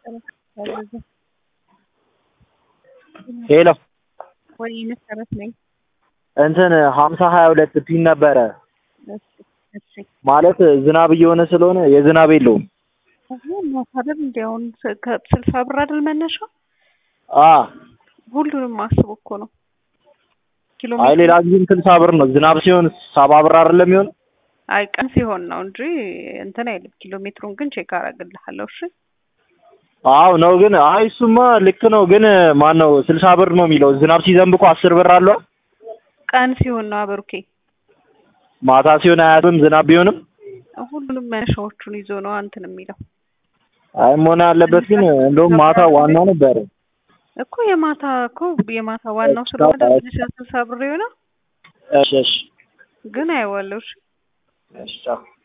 ሄሎ ወይ መሰረት ነኝ። እንትን ሀምሳ ሀያ ሁለት ፒን ነበረ እሺ እሺ ማለት ዝናብ እየሆነ ስለሆነ የዝናብ የለውም። አይደል እንዲ አሁን ስልሳ ብር አይደል መነሻው? አ ሁሉንም አስቡ እኮ ነው። ኪሎ አይ ሌላ ጊዜም ስልሳ ብር ነው። ዝናብ ሲሆን ሰባ ብር አይደለም የሚሆን አይ ቀን ሲሆን ነው እንጂ እንትን አይልም። ኪሎ ሜትሩን ግን ቼክ አደርግልሃለሁ። እሺ አዎ ነው ግን አይ እሱማ ልክ ነው ግን ማን ነው ስልሳ ብር ነው የሚለው ዝናብ ሲዘንብ እኮ አስር ብር አለው። ቀን ሲሆን ነው አበሩኬ። ማታ ሲሆን አያትም ዝናብ ቢሆንም ሁሉንም መነሻዎቹን ይዞ ነው እንትን የሚለው አይ መሆን ያለበት ግን እንደውም ማታ ዋና ነበር እኮ የማታ እኮ የማታ ዋናው ስለሆነ መነሻ ስልሳ ብር የሆነው እሺ እሺ ግን አይዋለሁ። እሺ እሺ ቻው።